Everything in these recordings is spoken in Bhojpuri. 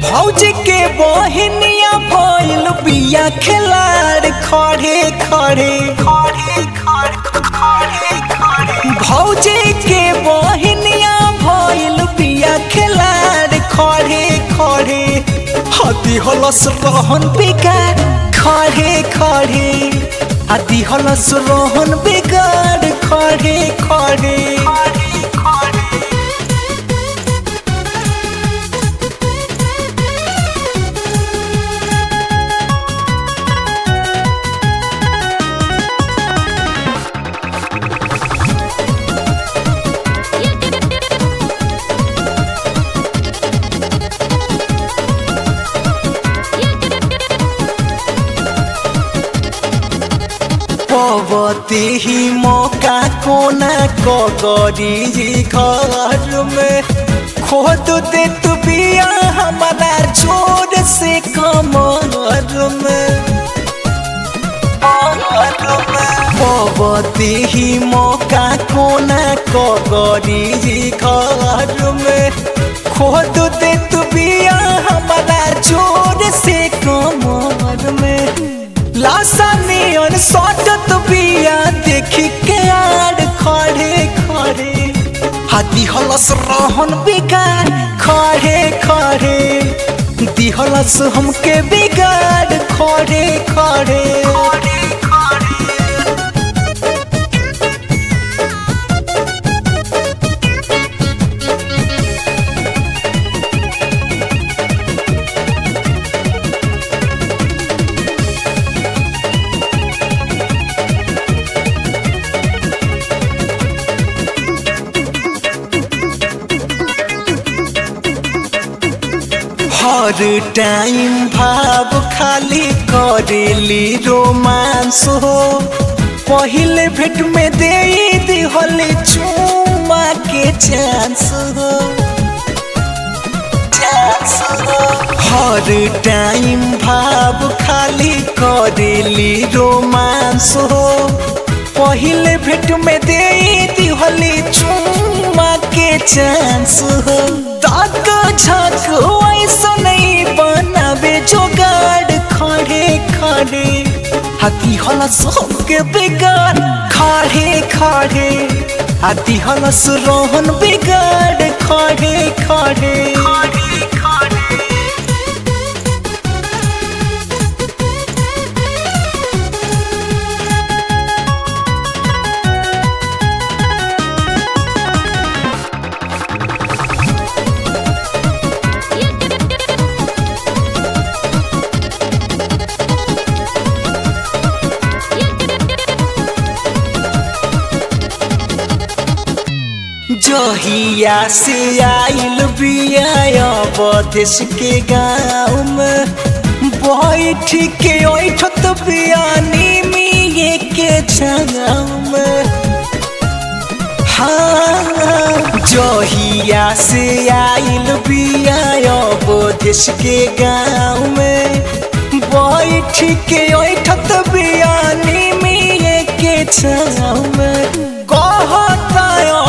भौजी के बहिनिया भइल बिया खिलाड़ खड़े खड़े खड़े खड़े खड़े भौजी के बहिनिया भइल बिया खिलाड़ खड़े खड़े हती हलस रहन बेकार खड़े खड़े हती हलस रहन बेकार खड़े खड़े पवते ही मौका कोना कगरी घर में खोद दे तू बिया हमारा जोर से कमर में पवते ही मौका कोना कगरी घर में खोद दे तू बिया हमारा जोर से कमर में लाशा नियन सटत बिया देखी के आड़ खड़े खड़े हाथी हलस रहन बेकार खड़े खड़े दिहलस हमके बिगाड़ खड़े खड़े हर टाइम भाव खाली करेली रोमांस हो पहले भेट में दे दिहल चुमा के चांस हो हर टाइम भाव खाली करेली रोमांस हो पहले भेट में दे दिहल चुमा के चांस हो दाद झक ऐसा नहीं बनावे जोगाड़ खड़े खड़े हाथी हलस हमके बेगाड़ खड़े खड़े हाथी हलस रोहन बिगाड़ खड़े खड़े जहिया से आइल बिया बदेश के गाँव में बैठ के ओठत बियानी मिये के छाव में हाँ जहिया से आइल बिया बदेश के गाँव में बैठ के ओठत बियानी मिये के छाव में कहता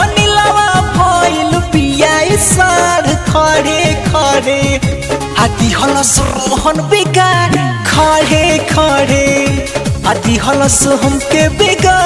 सार खड़े खड़े हाथी हलस रोहन बेकार खड़े खड़े हाथी हलस हमके बेकार